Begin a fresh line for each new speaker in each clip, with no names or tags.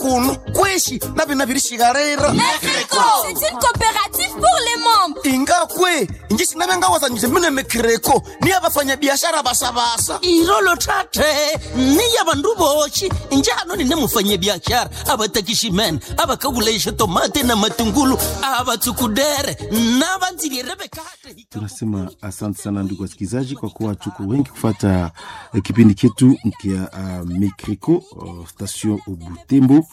kuno kweshi navina virishikarira
Mekreko C'est une coopérative pour les membres
ingakwe inji sinavengawazanyise mine mekreko niya vafanyabiashara vasavasa
irolo tate niya vandu voxi njano nine mufanyabiaxara a va takiximene a va kavuleixa tomate na matungulu a va tsukudere na va ndzilire vekate
tunasema asante sana ndugu wasikilizaji kwa kuwa tuko wengi kufata eh, kipindi chetu kia uh, mekriko uh, station butembo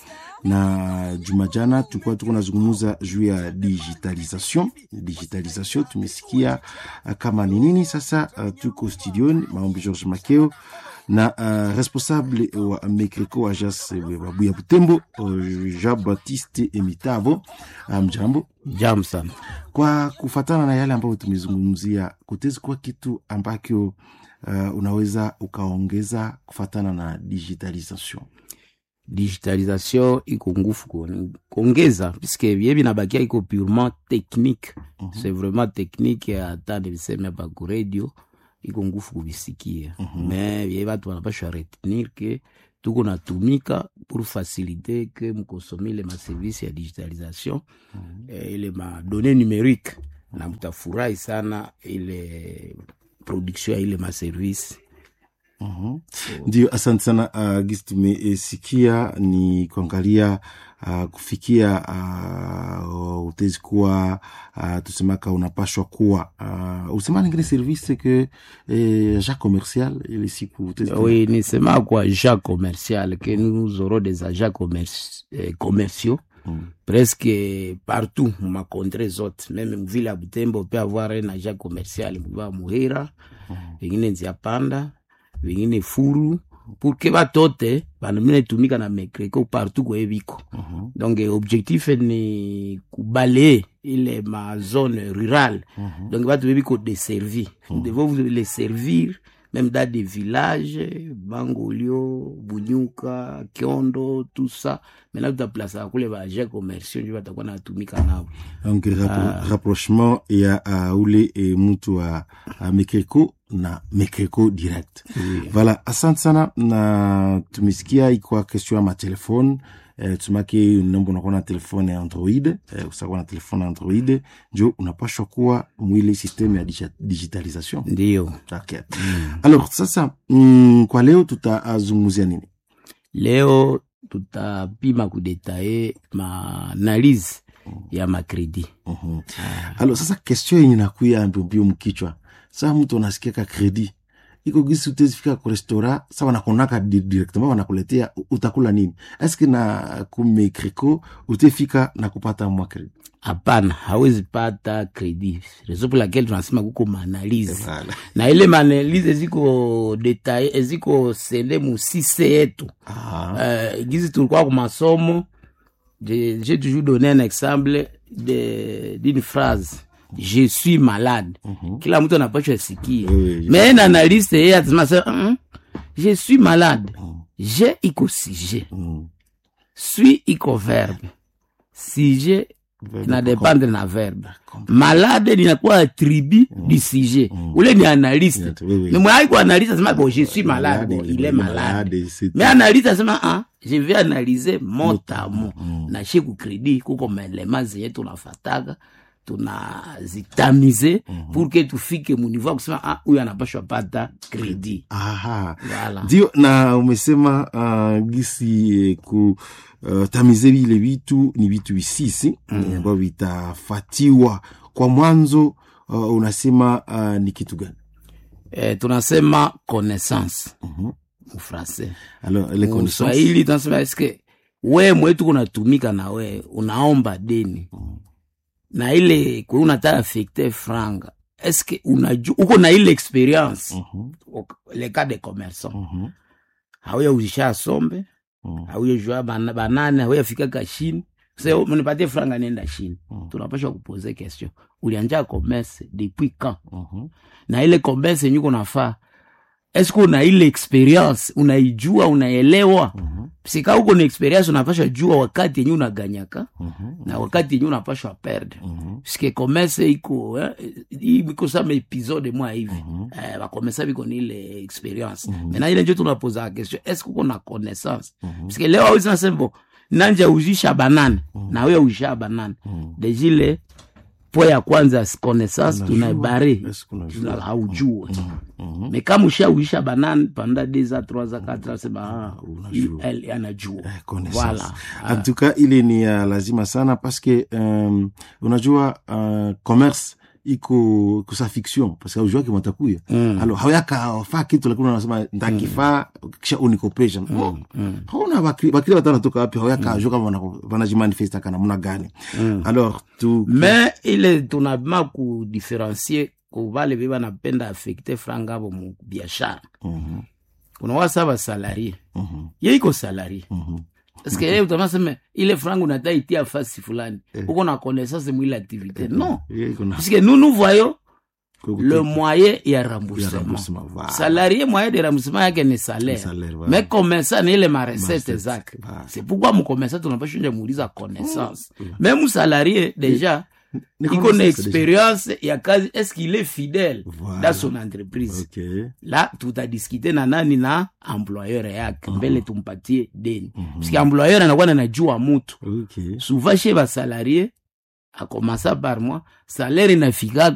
na juma jana tulikuwa tuko nazungumuza juu ya digitalisation digitalisation tumesikia uh, kama ni nini sasa uh, tuko studioni maombi george makeo na uh, responsable wa mekriko agence babuya butembo uh, jean baptiste emitavo mjambo um,
Jam sana.
kwa kufatana na yale ambayo tumezungumzia kutezi kuwa kitu ambacho uh, unaweza ukaongeza kufatana na digitalisation
Digitalisation iko ngufu ku- kuongeza puisque bie binabakia iko purement technique
Mhm.
c'est vraiment technique hata niliseme hapa ku radio iko ngufu kubisikia me bie batu banapashwa retenir ke tuko natumika pour faciliter ke mkonsome ile maservice ya digitalisation eh, ile madonne numérique na mtafurahi sana ile production ya ile maservice
Mhm. ndio asante sana uh, gisi tumesikia ni kuangalia uh, kufikia uh, utezi kuwa uh, tusemaka unapashwa kuwa uh, usema ningine service ke eh, ja commercial ile siku utezi kuwa-
Oui, nisema kwa agents commercial que nous aurons des agents commerci- eh, commerciaux
Mm.
presque partout ma contrée zote meme mvile ya butembo pe avoir un agent commercial mva muhira vengine nzia panda vengine furu pour que batote banamine tumika na mekreko partout kweye biko
Mhm.
donc eh, objectif ni kubalaye ile ma zone rurale
Mhm.
donc batu bebiko deservi nous devons vous les servir même dans des villages bangolio bunyuka kiondo tout ça maintenant tutaplasaka kule baagent commerciaux njo batakuwa natumika nabo
donc rappro rapprochement ya uh, ule e, mtu wa uh, mekreko na mekreko direct voilà asante sana na tumesikia ikwa question ya matelefone eh, tumake nombo unakuwa na telefone ya android eh, usakuwa na telefone ya android njo unapashwa kuwa mwile systeme ya digi- digitalisation
ndio
okay. alors sasa mm, kwa leo tutazungumzia nini
leo tutapima kudetaye maanalyse ya makredi
Mhm. alors sasa question yenye nakuya mbiombio mkichwa saa mtu anasikia ka kredi iko gisi utezifika ku restaurant sa wanakonaka di- directement wanakuletea u- utakula nini eske na kumekriko utefika na kupata mwa kredi
hapana hawezi pata kredi reso pour laquelle tunasema kuko maanalyse
Voilà.
na ile maanalyse eziko detaye eziko sende musise yetu
Ah,
uh, gizi tulikuwa ku masomo je- j'ai toujours donné un exemple de- d'une phrase je suis malade
mhm.
kila mtu anapashwa sikia
Oui, oui,
mais un analyste yeye atasema sasa, "Mm, je suis malade
Mm.
je iko sujet
Mm.
suis iko verbe sujet
Verbe
inadependre na verbe
Comprendre.
malade linakuwa attribut du sujet
Mm.
ule ni analyste
Yeah, oui, oui.
mais mwai ku analyste asema bon je suis malade
Malade,
bon
il
il est
est
malade
malade, c'est
mais
tout.
analyste asema ah, je vais analyser mot à mot
Mm.
na she kukredi kuko maelema zenye tunafataga tunazitamize pour que tufike muniveau ya kusema ah, huyu anapashwa pata kredi
Aha.
Voilà.
ndio na umesema uh, gisi eh, ku uh, tamize vile vitu ni vitu visisi mm. ambavyo vitafatiwa kwa mwanzo uh, unasema uh, ni kitu gani
eh, tunasema connaissance
Mhm.
mufrancais
alors les connaissances
mswahili tunasema eske we mwetu kunatumika na we unaomba deni na ile kwe unataka affecte franga eske unaju uko na ile experience
Mhm,
le cas de commerçant
mhm,
hauya uzisha sombe
mhm.
hauya jua bana- banane hauya fika kashini se mnipatie franga nenda chini
Mm.
tunapasha kupoze question ulianja commerce depuis quand
Mhm.
na ile commerce yenye uko nafaa eske una ile experience unaijua unaelewa
Mhm.
sika uko na experience unapasha jua wakati yenye unaganyaka
Mhm.
na wakati yenye unapashwa perdre
Mhm.
puisque commerce iko eh, iko sama episode mwa hivi
Mhm.
eh, bakomesa biko ni ile experience
Mhm.
mena ile njo tunapoza question est ce que uko na connaissance
Mhm.
puisque leo awezi nasembo nanja uzisha banane na wewe uzisha banane dejile po ya kwanza connaissance
Unajua,
tunaibare
est-ce qu'on a
Tuna-
joué?
haujue me kama ushauisha banane panda deux a trois a quatre a sema ah,
unajua.
elle anajua
Eh, connaissance.
voilà
en tout cas ile ni ya lazima sana paske um, unajua uh, commerce iko kusa fiction paske aujuake matakuya
Mm.
alo hauyaka faa kitu lakini unasema ntakifaa kisha unikopesha oh, hauna bakri bakri watu wanatoka wapi hauyaka ajua kama wana- wanajimanifesta kana muna gani alors tu
me ile tunabima kudifferencie kuvale ve banapenda affecte franga avo mu biashara
Mhm,
kuna wasa basalarie
mhm,
ye iko salarie
mhm.
paske ye utamaseme ile franga unata itia fasi fulani uko na connaissance mwile activité non
Ye iko na-
puisque nous nous voyons
kwa
le
kute-
moyen ya
ya
remboursement
remboursement, voilà.
salarié moyen de remboursement yake ni salaire
salaire, voilà.
mais commerçant ni ile marecette
Marecette,
zake
voilà.
c'est pourquoi mcommerçant tunapashunja muuliza connaissance même salarié déjà
Ni
iko na
connaissance
expérience ya kazi est-ce qu'il est fidèle
Voilà.
dans son entreprise
Ok.
la tutadiskite na nani na employeur yake mbele tumpatie deni puisque employeur anakuwa nanajua mutu
Ok.
souvent chez basalarie akomasa par mois salaire inafikaka